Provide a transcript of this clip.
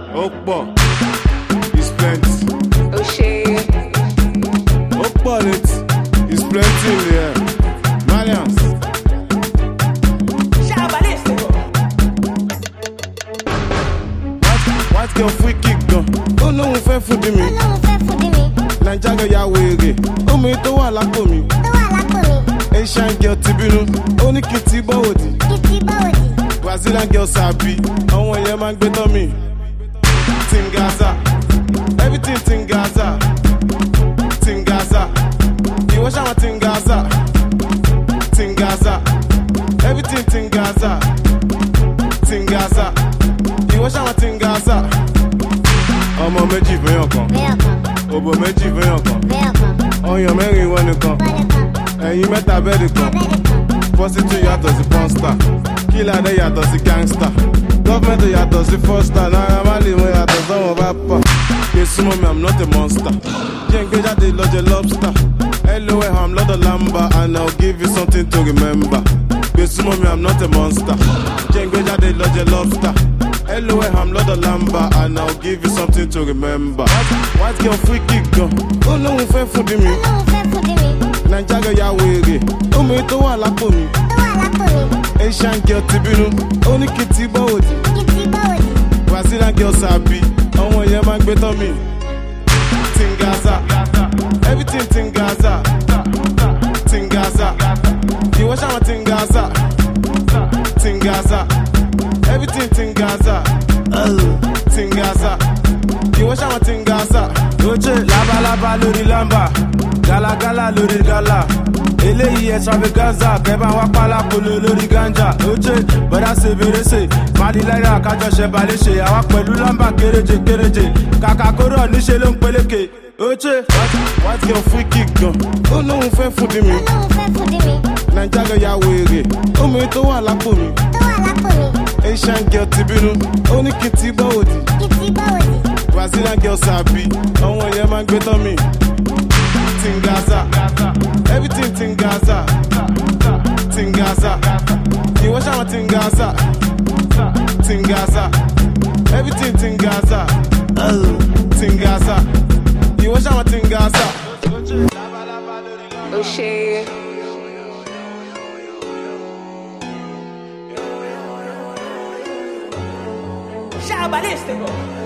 ó pọ̀ is plenty ó ṣe ó pọ̀ létí is plenty in the air malians. White- white girl free kick gan ó lóun fẹ́ fún di mi Ọlọ́run fẹ́ fún di mi, naija girl ya wèrè omi tó wà lápò mi tó wà lápò mi, asian girl ti bínú ó ní kí n ti bọ́ òdì kí ti báwo dì? brazilian girl sàbí àwọn èèyàn máa ń gbé tán mi tingaza everything tingaza tingaza ìwọ ṣàwọn tingaza tingaza everything tingaza tingaza ìwọ ṣàwọn tingaza ọmọ méjì fẹ́yàn kan Bẹ́ẹ̀ kan, òbò méjì fẹ́yàn kan bẹ́ẹ̀ kan, ọyàn mẹ́rin ìwọ nìkan wọlé kan, ẹ̀yin mẹ́ta bẹ́ẹ̀dì kan abẹ́rẹ́ kan, prostitute yàtọ̀ sí pọ́nstà kílàdé yàtọ̀ sí gangsta gọ́fẹ̀mẹ̀tì yàtọ̀ sí fọ́stà náírà má lè mú yàtọ̀ sọ́wọ́n bá pà gbé súnmọ́ mi i'm not a monster jẹ́ ń gbé jáde lọ́jọ́ lobster lol i'm lọ́dọ̀ lamba and i'll give you something to remember gbé súnmọ́ mi i'm not a monster jẹ́ ń gbé jáde lọ́jọ́ lobster lol i'm lọ́dọ̀ lamba and i'll give you something to remember white, white girl free kick gan ó lóun fẹ́ fún di mi Ọlọ́run fẹ́ fún di mi, naija girl ya wèrè omi tó wà lápò mi. tó wà lápò mi, asian girl ti bínú ó ní kí n ti bọ́ òdì kí ti báwo dì? brazilian girl sàbí àwọn èèyàn máa ń gbé tán mi tingaza everything tingaza tingaza ìwọ ṣàwọn tingaza tingaza everything tingaza tingaza ìwọ ṣàwọn tingaza. oje labalábá lórí lámbà gálágálá lórí gálà eléyìí extravaganza kẹbà wá pálákolo lórí ganja oje bọ́dá ṣe fèrèsé malilára kájọṣe balẹ̀ṣe àwa pẹ̀lú lámbà kéréje kéréje kàkà kóró níṣe ló ń peléke oje. white girl free kick gan ó lóun fẹ́ fún di mi Ọlọ́run fẹ́ fún di mi, naija girl ya wèrè omi tó wà lápò mi tó wà lápò mi, asian girl ti bínú ó ní kí n ti bọ́ òdì. kí ti báwo dì? brazilian girl sàbí àwọn èèyàn máa ń gbé tán mi tingaza everything tingaza tingaza ìwọ ṣàwọn tingaza tingaza everything tingaza tingaza ìwọ ṣàwọn tingaza. ó ṣe Shabalistico.